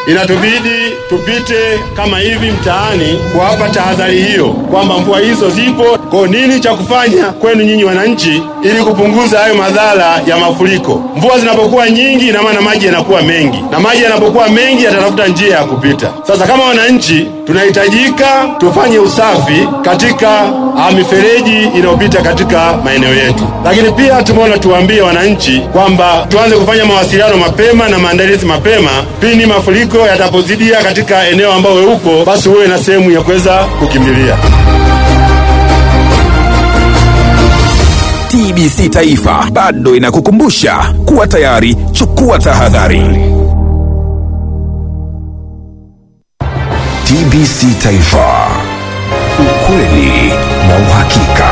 inatubidi tupite kama hivi mtaani kuwapa tahadhari hiyo kwamba mvua hizo zipo. Kwa nini cha kufanya kwenu nyinyi wananchi, ili kupunguza hayo madhara ya mafuriko? Mvua zinapokuwa nyingi, ina maana maji yanakuwa mengi, na maji yanapokuwa mengi yatatafuta njia ya kupita. Sasa kama wananchi, tunahitajika tufanye usafi katika ah, mifereji inayopita katika maeneo yetu, lakini pia tumeona tuwaambie wananchi kwamba tuanze kufanya mawasiliano mapema na maandalizi mapema pindi mafuriko yatapozidia katika eneo ambao wewe uko, basi uwe na sehemu ya kuweza kukimbilia. TBC Taifa bado inakukumbusha kuwa tayari, chukua tahadhari. TBC Taifa, ukweli na uhakika.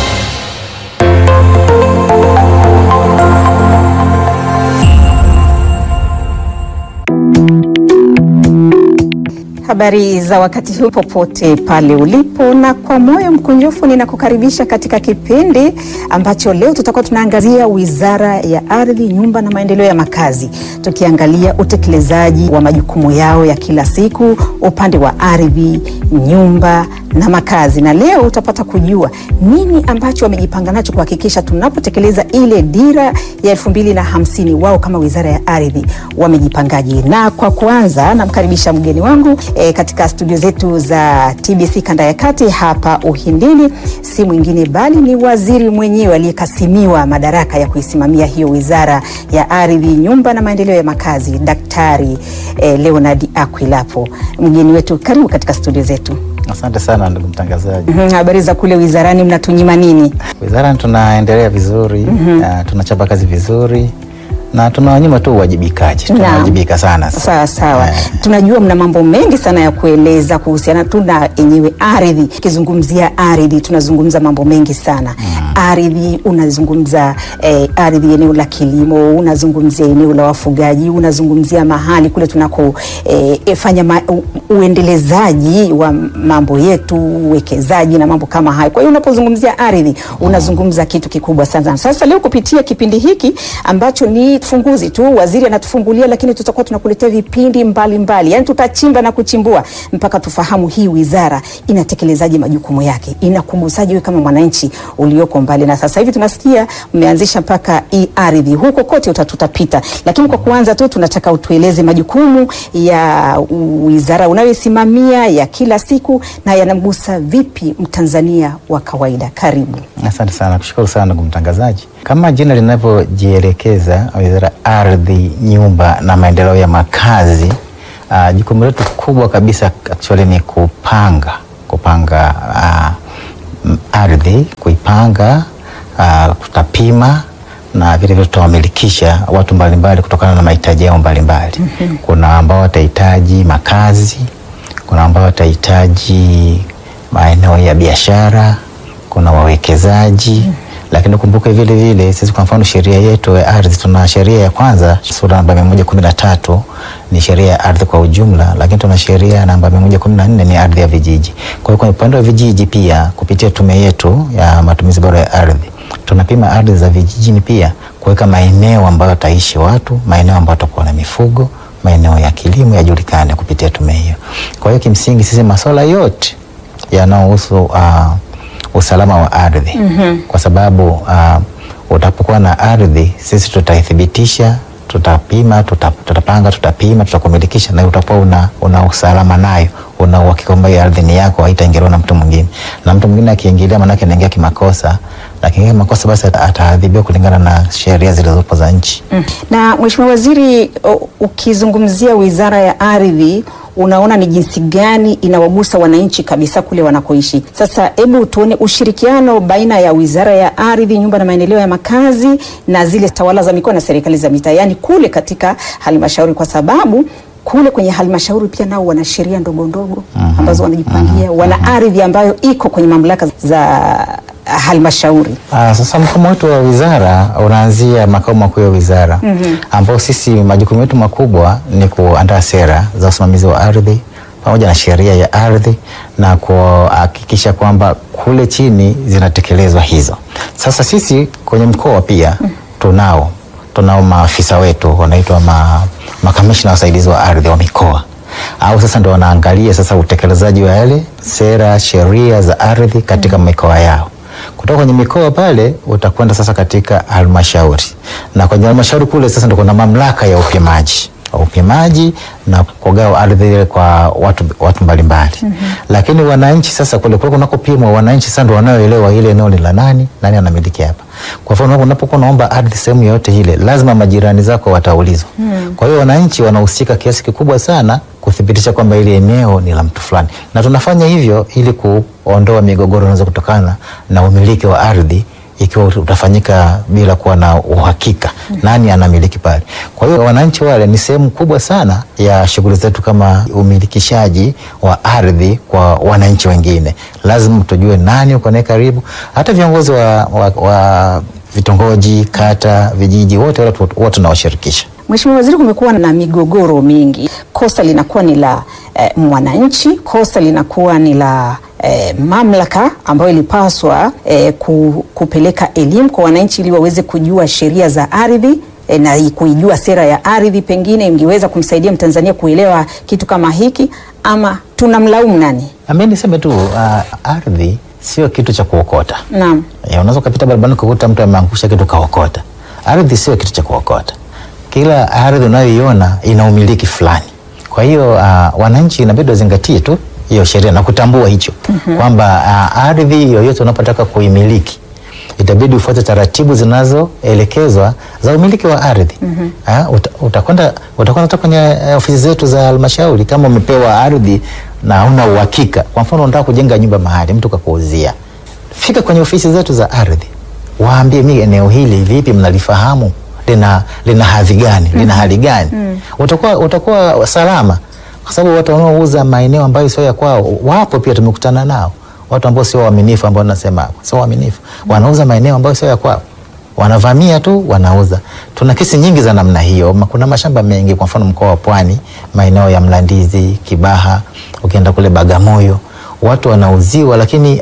Habari za wakati huu popote pale ulipo, na kwa moyo mkunjufu ninakukaribisha katika kipindi ambacho leo tutakuwa tunaangazia Wizara ya Ardhi, Nyumba na Maendeleo ya Makazi, tukiangalia utekelezaji wa majukumu yao ya kila siku upande wa ardhi, nyumba na makazi, na leo utapata kujua nini ambacho wamejipanga nacho kuhakikisha tunapotekeleza ile dira ya elfu mbili na hamsini wao kama Wizara ya Ardhi wamejipangaje. Na kwa kuanza, namkaribisha mgeni wangu e, katika studio zetu za TBC kanda ya kati hapa Uhindini, si mwingine bali ni waziri mwenyewe aliyekasimiwa madaraka ya kuisimamia hiyo Wizara ya Ardhi, Nyumba na Maendeleo ya Makazi, Daktari e, Leonard Akwilapo. Mgeni wetu, karibu katika studio zetu. Asante sana ndugu mtangazaji. Mhm, Habari za kule wizarani, mnatunyima nini? Wizarani tunaendelea vizuri na tunachapa kazi vizuri na tunawanyima tu uwajibikaji, tunawajibika sana sasa. Sawa sawa, Eh. tunajua mna mambo mengi sana ya kueleza kuhusiana tu na yenyewe ardhi. Ukizungumzia ardhi, tunazungumza mambo mengi sana ardhi. Unazungumza eh, ardhi eneo la kilimo, unazungumzia eneo la wafugaji, unazungumzia mahali kule tunako eh, eh, fanya ma, u, uendelezaji wa mambo yetu, uwekezaji na mambo kama hayo. Kwa hiyo unapozungumzia ardhi, unazungumza kitu kikubwa sana. Sasa leo kupitia kipindi hiki ambacho ni funguzi tu, waziri anatufungulia, lakini tutakuwa tunakuletea vipindi mbalimbali, yani tutachimba na kuchimbua mpaka tufahamu hii wizara inatekelezaje majukumu yake, inakugusaje wewe kama mwananchi ulioko mbali. Na sasa hivi tunasikia mmeanzisha mpaka hii ardhi, huko kote uta- tutapita, lakini kwa kuanza tu tunataka utueleze majukumu ya wizara unayoisimamia ya kila siku na yanamgusa vipi mtanzania wa kawaida. Karibu. Asante sana, kushukuru sana ndugu mtangazaji. Kama jina linavyojielekeza, Wizara ya Ardhi, Nyumba na Maendeleo ya Makazi, uh, jukumu letu kubwa kabisa actually ni kupanga kupanga uh, m- ardhi, kuipanga uh, tutapima na vile vile tutawamilikisha watu mbalimbali kutokana na mahitaji yao mbalimbali. Kuna ambao watahitaji makazi, kuna ambao watahitaji maeneo ya biashara, kuna wawekezaji lakini kumbuke vile vile sisi kwa mfano sheria yetu ya ardhi tuna sheria ya kwanza sura namba mia moja kumi na tatu ni sheria ya ardhi kwa ujumla, lakini tuna sheria namba mia moja kumi na nne ni ardhi ya vijiji. Kwa hiyo kwenye upande wa vijiji pia kupitia tume yetu ya matumizi bora ya ardhi tunapima ardhi za vijijini pia kuweka maeneo ambayo wataishi watu, maeneo ambayo watakuwa na mifugo, maeneo ya kilimo yajulikane kupitia tume hiyo. Kwa hiyo kimsingi sisi masuala yote yanayohusu uh, usalama wa ardhi kwa sababu uh, utapokuwa na ardhi sisi tutaithibitisha tutapima tuta, tutapanga tutapima tutakumilikisha na utakuwa una, una usalama nayo una uhakika kwamba hiyo ardhi ni yako haitaingiliwa na mtu mwingine na mtu mwingine akiingilia maanake anaingia kimakosa na akiingia kimakosa basi ata- ataadhibiwa kulingana na sheria zilizopo za nchi Mm. Na Mheshimiwa Waziri, o- ukizungumzia Wizara ya Ardhi unaona ni jinsi gani inawagusa wananchi kabisa kule wanakoishi. Sasa hebu tuone ushirikiano baina ya Wizara ya Ardhi, Nyumba na Maendeleo ya Makazi na zile tawala za mikoa na serikali za mitaa, yaani kule katika halmashauri, kwa sababu kule kwenye halmashauri pia nao wana sheria ndogo ndogo ambazo wanajipangia, wana ardhi ambayo iko kwenye mamlaka za halmashauri. Ah, sasa mfumo wetu wa wizara unaanzia makao makuu ya wizara ambao sisi majukumu yetu makubwa ni kuandaa sera za usimamizi wa ardhi pamoja na sheria ya ardhi na kuhakikisha kwamba kule chini zinatekelezwa hizo. Sasa sisi kwenye mkoa pia tunao tunao maafisa wetu wanaitwa ma, makamishna wasaidizi wa ardhi wa mikoa au sasa ndo wanaangalia sasa utekelezaji wa yale sera sheria za ardhi katika mikoa yao kutoka kwenye mikoa pale utakwenda sasa katika halmashauri na kwenye halmashauri kule sasa ndo kuna mamlaka ya upimaji upimaji na kugawa ardhi ile kwa watu, watu mbalimbali mm-hmm. Lakini wananchi sasa kule kule kunakopimwa wananchi sasa ndo wanaoelewa ile eneo ni la nani, nani anamiliki hapa. Kwa mfano unapokuwa unaomba ardhi sehemu yoyote ile, lazima majirani zako wataulizwa mm. Kwa hiyo wananchi wanahusika kiasi kikubwa sana kuthibitisha kwamba ile eneo ni la mtu fulani, na tunafanya hivyo ili kuondoa migogoro inaweza kutokana na umiliki wa ardhi ikiwa utafanyika bila kuwa na uhakika mm. nani anamiliki pale. Kwa hiyo wananchi wale ni sehemu kubwa sana ya shughuli zetu kama umilikishaji wa ardhi kwa wananchi wengine. Lazima tujue nani uko naye karibu, hata viongozi wa, wa, wa vitongoji, kata, vijiji, wote wale wote tunawashirikisha. Mheshimiwa Waziri, kumekuwa na migogoro mingi, kosa linakuwa ni la eh, mwananchi, kosa linakuwa ni la eh, mamlaka ambayo ilipaswa eh, ku, kupeleka elimu kwa wananchi ili waweze kujua sheria za ardhi eh, na kuijua sera ya ardhi, pengine ingeweza kumsaidia Mtanzania kuelewa kitu kama hiki, ama tunamlaumu nani? Mimi niseme tu uh, ardhi sio kitu cha kuokota. Naam. Eh, unaweza ukapita barabarani kukuta mtu ameangusha kitu kaokota. Ardhi sio kitu cha kuokota. Kila ardhi unayoiona ina umiliki fulani. Kwa hiyo uh, wananchi inabidi wazingatie tu hiyo sheria na kutambua hicho mm-hmm. kwamba uh, ardhi yoyote unapotaka kuimiliki itabidi ufuate taratibu zinazoelekezwa za umiliki wa ardhi. mm -hmm. Uh, uta, utakwenda utakwenda hata kwenye uh, ofisi zetu za halmashauri kama umepewa ardhi na huna uhakika. Kwa mfano unataka kujenga nyumba mahali mtu kakuuzia, fika kwenye ofisi zetu za ardhi, waambie mimi eneo hili vipi, mnalifahamu lina lina hadhi gani, lina hali gani? mm -hmm. utakuwa utakuwa salama kwa sababu watu wanaouza maeneo ambayo sio ya kwao wapo pia, tumekutana nao watu ambao sio waaminifu, ambao nasema sio waaminifu, wanauza maeneo ambayo sio ya kwao, wanavamia tu wanauza. Tuna kesi nyingi za namna hiyo. Kuna mashamba mengi, kwa mfano mkoa wa Pwani, maeneo ya Mlandizi, Kibaha, ukienda kule Bagamoyo, watu wanauziwa, lakini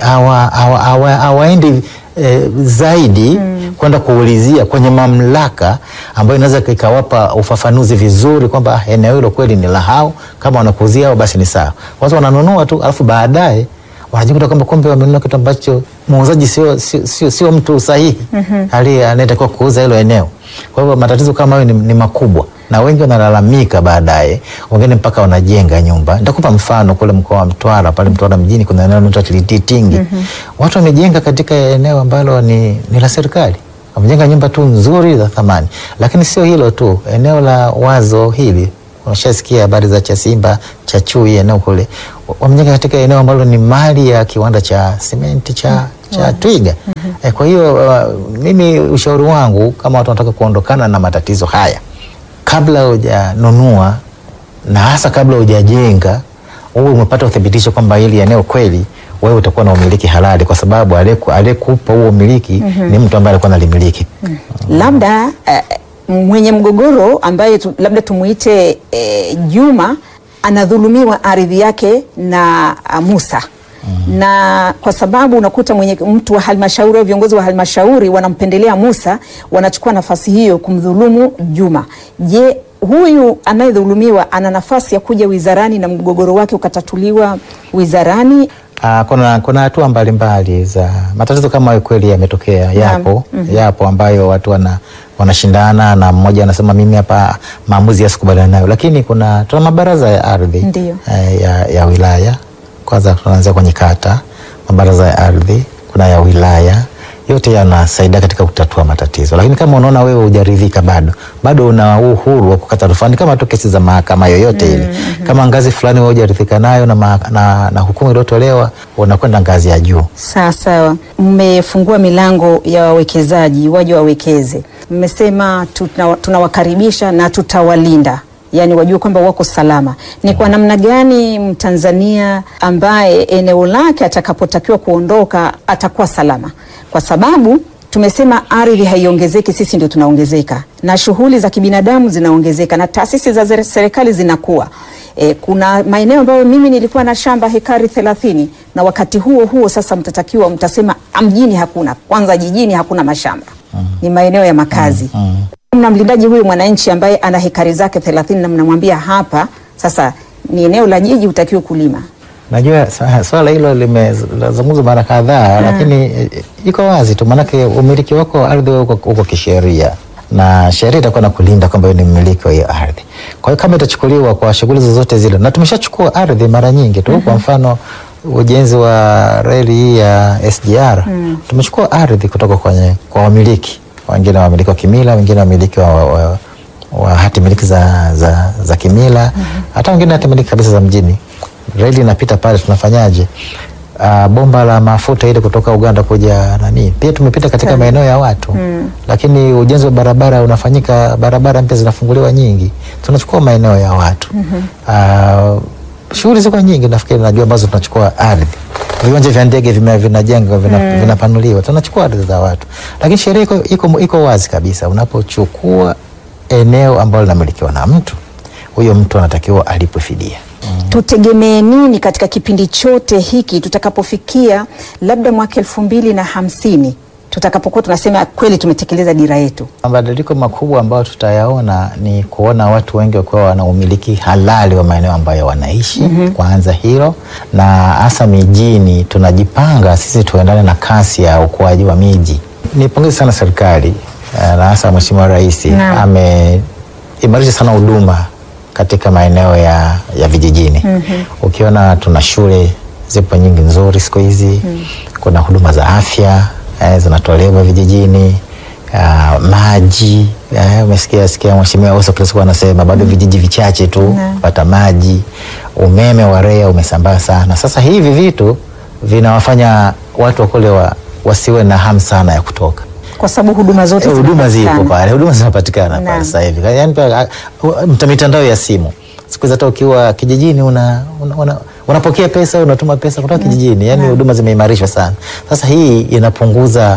hawaendi E, zaidi mm. kwenda kuulizia kwenye mamlaka ambayo inaweza ikawapa ufafanuzi vizuri kwamba eneo hilo kweli ni la hao, kama wanakuuzia hao basi ni sawa. Watu wananunua tu, alafu baadaye wanajikuta kwamba kumbe wamenunua kitu ambacho muuzaji sio, sio, sio, sio mtu sahihi mm -hmm. aliye anayetakiwa kuuza hilo eneo. Kwa hivyo matatizo kama hayo ni, ni makubwa na wengi wanalalamika baadaye, wengine mpaka wanajenga nyumba. Nitakupa mfano kule mkoa wa Mtwara, pale Mtwara mjini kuna eneo linaloitwa Tilititingi mm -hmm. watu wamejenga katika eneo ambalo ni, ni la serikali wamejenga nyumba tu nzuri za thamani, lakini sio hilo tu, eneo la wazo hili unashasikia habari za Chasimba cha Chui, eneo kule wamejenga katika eneo ambalo ni mali ya kiwanda cha simenti cha, mm -hmm. cha Twiga mm -hmm. E, kwa hiyo uh, mimi ushauri wangu kama watu wanataka kuondokana na matatizo haya, kabla hujanunua na hasa kabla hujajenga, uwe umepata uthibitisho kwamba hili eneo kweli wewe utakuwa na umiliki halali, kwa sababu aliyekupa huo umiliki mm -hmm. ni mtu ambaye alikuwa nalimiliki mm -hmm. labda uh, mwenye mgogoro ambaye tu, labda tumuite e, Juma anadhulumiwa ardhi yake na a, Musa mm. na kwa sababu unakuta mwenye mtu wa halmashauri au viongozi wa halmashauri wanampendelea Musa, wanachukua nafasi hiyo kumdhulumu Juma. Je, huyu anayedhulumiwa ana nafasi ya kuja wizarani na mgogoro wake ukatatuliwa wizarani? Uh, kuna kuna hatua mbalimbali za matatizo kama hayo kweli yametokea, yapo mm -hmm. yapo ambayo watu wana wanashindana na mmoja anasema mimi hapa maamuzi yasikubaliana nayo, lakini kuna tuna mabaraza ya ardhi eh, ya, ya wilaya. Kwanza tunaanzia kwenye kata, mabaraza ya ardhi kuna ya wilaya, yote yanasaidia katika kutatua matatizo. Lakini kama unaona wewe hujaridhika, bado bado una uhuru wa kukata rufani kama tu kesi za mahakama yoyote ile. mm -hmm. Kama ngazi fulani wewe hujaridhika nayo na, na, na, na hukumu iliyotolewa unakwenda ngazi ya juu. Sawa sawa, mmefungua milango ya wawekezaji waje wawekeze. Mmesema tunawakaribisha tuna na tutawalinda yaani wajue kwamba wako salama. Ni kwa namna gani Mtanzania ambaye eneo lake atakapotakiwa kuondoka atakuwa salama? Kwa sababu tumesema ardhi haiongezeki, sisi ndio tunaongezeka, na shughuli za kibinadamu zinaongezeka, na taasisi za serikali zinakuwa. E, kuna maeneo ambayo mimi nilikuwa na shamba hekari thelathini na wakati huo huo sasa mtatakiwa mtasema mjini hakuna, kwanza jijini hakuna mashamba, ni maeneo ya makazi. Mnamlindaji huyu mwananchi ambaye ana hekari zake thelathini na mnamwambia hapa sasa ni eneo la jiji, utakiwe kulima. Najua sa- swala hilo limezungumzwa mara kadhaa, lakini eh, iko wazi tu, maanake umiliki wako wa ardhi uko, uko kisheria na sheria itakuwa na kulinda kwamba wewe ni mmiliki wa hiyo ardhi. Kwa hiyo kama itachukuliwa kwa shughuli zozote zile, na tumeshachukua ardhi mara nyingi tu, kwa mfano ujenzi wa reli hii ya SGR tumechukua ardhi kutoka kwenye kwa wamiliki, wengine wamiliki wa kimila, wengine wamiliki wa, wa, wa wa hati miliki za, za, za kimila hata wengine hati miliki kabisa za mjini. Reli inapita pale, tunafanyaje? Uh, bomba la mafuta ile kutoka Uganda kuja nani, pia tumepita katika maeneo ya watu lakini ujenzi wa barabara unafanyika, barabara mpya zinafunguliwa nyingi, tunachukua maeneo ya watu uh, shughuli ziko nyingi, nafikiri najua ambazo tunachukua ardhi viwanja vya ndege vime- vinajengwa vina, vinapanuliwa, tunachukua ardhi za watu, lakini sheria iko, iko, iko wazi kabisa. Unapochukua eneo ambalo linamilikiwa na mtu, huyo mtu anatakiwa alipwe fidia. Tutegemee nini katika kipindi chote hiki tutakapofikia labda mwaka elfu mbili na hamsini tutakapokuwa tunasema kweli tumetekeleza dira yetu? Mabadiliko makubwa ambayo tutayaona ni kuona watu wengi wakiwa wana umiliki halali wa maeneo ambayo wanaishi. Kwanza hilo, na hasa mijini, tunajipanga sisi tuendane na kasi ya ukuaji wa miji. Nipongeze sana serikali eh, na hasa Mheshimiwa Rais Naam. ameimarisha sana huduma katika maeneo ya, ya vijijini. Ukiona tuna shule zipo nyingi nzuri siku hizi, kuna huduma za afya eh, zinatolewa vijijini uh, maji eh, umesikia sikia Mheshimiwa Oso kila siku anasema bado vijiji vichache tu Naam. pata maji. Umeme wa REA umesambaa sana. Sasa hivi vitu vinawafanya watu wa kule wa, wasiwe na hamu sana ya kutoka Kwa sababu huduma zote Eh, huduma zipo zinapatikana. pale, huduma zinapatikana Naam. pale sasa hivi. Yaani pia, ah, mta- mitandao ya simu siku hizi hata ukiwa kijijini una, una, una, unapokea pesa unatuma pesa kutoka kijijini, yaani huduma zimeimarishwa sana. Sasa hii inapunguza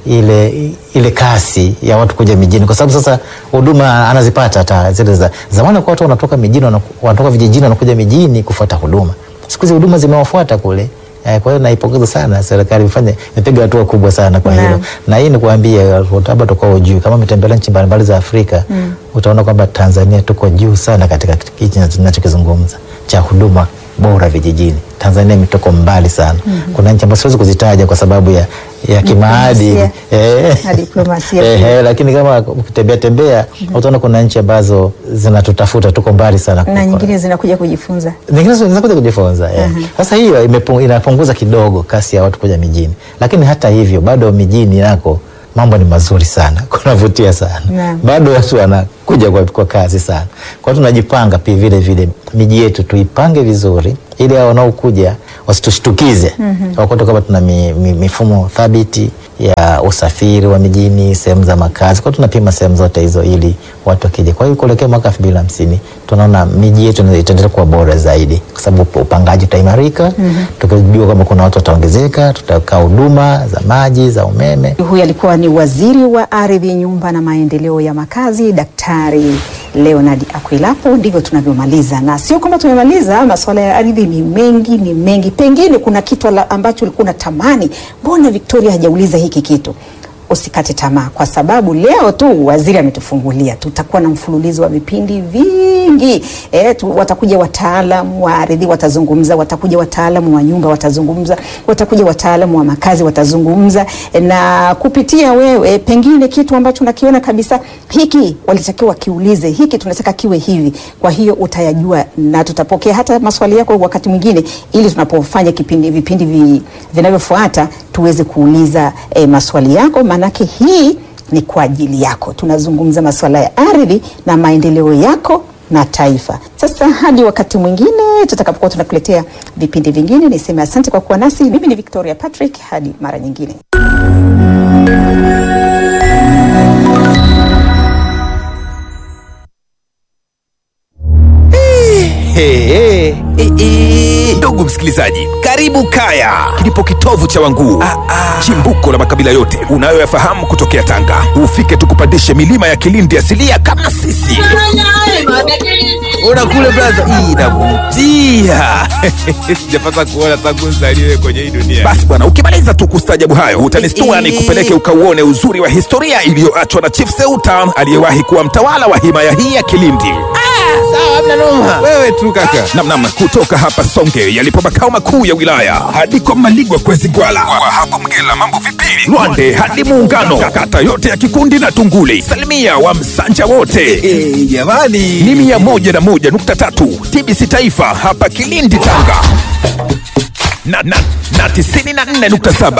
ile ile kasi ya watu kuja mijini, kwa sababu sasa huduma anazipata hata zile za zamani. Kwa watu wanatoka mijini wanaku- wanatoka vijijini wanakuja mijini kufuata huduma, siku hizi huduma zimewafuata kule. Eh, Kwa hiyo naipongeza sana serikali, imefanya imepiga hatua kubwa sana kwa hilo Naam. na hii ni kuambia labda tuko ujui kama umetembelea nchi mbalimbali za Afrika utaona kwamba Tanzania tuko juu sana katika hichi tunachokizungumza cha huduma bora vijijini. Tanzania imetoko mbali sana. Kuna nchi ambazo siwezi kuzitaja kwa sababu ya, ya kimaadili Diplomasia. eh, Na diplomasia eh, pia. eh, lakini kama ukitembea tembea utaona kuna nchi ambazo zinatutafuta, tuko mbali sana na kuliko- nyingine zinakuja kujifunza. nyingine zinakuja kujifunza eh. Sasa hiyo imepu- inapunguza kidogo kasi ya watu kuja mijini, lakini hata hivyo bado mijini nako mambo ni mazuri sana, kunavutia sana Naam. bado watu wanakuja kwa, kwa kazi sana. Kwa hiyo tunajipanga pia vile vile miji yetu tuipange vizuri, ili hao wanaokuja wasitushtukize wakote kwamba tuna mi, mi, mifumo thabiti ya usafiri wa mijini, sehemu za makazi. Kwa hiyo tunapima sehemu zote hizo ili watu wakija. Kwa hiyo kuelekea mwaka elfu mbili na hamsini tunaona miji yetu itaendelea kuwa bora zaidi, kwa sababu upangaji utaimarika, tukijua kwamba kuna watu wataongezeka, tutakaa huduma za maji, za umeme. Huyu alikuwa ni waziri wa ardhi, nyumba na maendeleo ya makazi, Daktari Leonard Akwilapo. Ndivyo tunavyomaliza, na sio kwamba tumemaliza. Masuala ya ardhi ni mengi, ni mengi. Pengine kuna kitu ala- ambacho ulikuwa unatamani, mbona Victoria hajauliza hiki kitu? Usikate tamaa, kwa sababu leo tu waziri ametufungulia. Tutakuwa na mfululizo wa vipindi vingi e, tu, watakuja wataalam wa ardhi watazungumza, watakuja wataalam wa nyumba watazungumza, watakuja wataalam wa makazi watazungumza, e, na kupitia wewe pengine kitu ambacho nakiona kabisa hiki walitakiwa kiulize, hiki tunataka kiwe hivi. Kwa hiyo utayajua na tutapokea hata maswali yako wakati mwingine, ili tunapofanya kipindi vipindi vi, vinavyofuata tuweze kuuliza e, maswali yako, maanake hii ni kwa ajili yako. Tunazungumza masuala ya ardhi na maendeleo yako na taifa. Sasa hadi wakati mwingine tutakapokuwa tunakuletea vipindi vingine, niseme asante kwa kuwa nasi. Mimi ni Victoria Patrick, hadi mara nyingine. Hey, hey. Eh, eh. Ndugu msikilizaji, karibu Kaya, kilipo kitovu cha Wanguu, chimbuko la makabila yote unayoyafahamu kutokea Tanga. Ufike tukupandishe milima ya Kilindi asilia kama sisi. Ona kule blaza, hii inavutia. Sijapata kuona tangu nzaliwe kwenye hii dunia. Basi bwana, ukimaliza tu kustajabu hayo utanistua ni kupeleke ukauone uzuri wa historia iliyoachwa na Chief Seuta aliyewahi kuwa mtawala wa himaya hii ya Kilindi. Sawa, hamna noma. Wewe tu kaka. Namnam, kutoka hapa Songe yalipo makao makuu ya wilaya hadi kwa Maligwa Kwezi Gwala, kwa hapo Mgela mambo vipili, Lwande hadi Muungano, kata yote ya Kikundi na Tunguli, salimia wa Msanja wote jamani, ni mia moja na moja nukta tatu TBC Taifa hapa Kilindi Tanga na, na, na tisini na nne nukta saba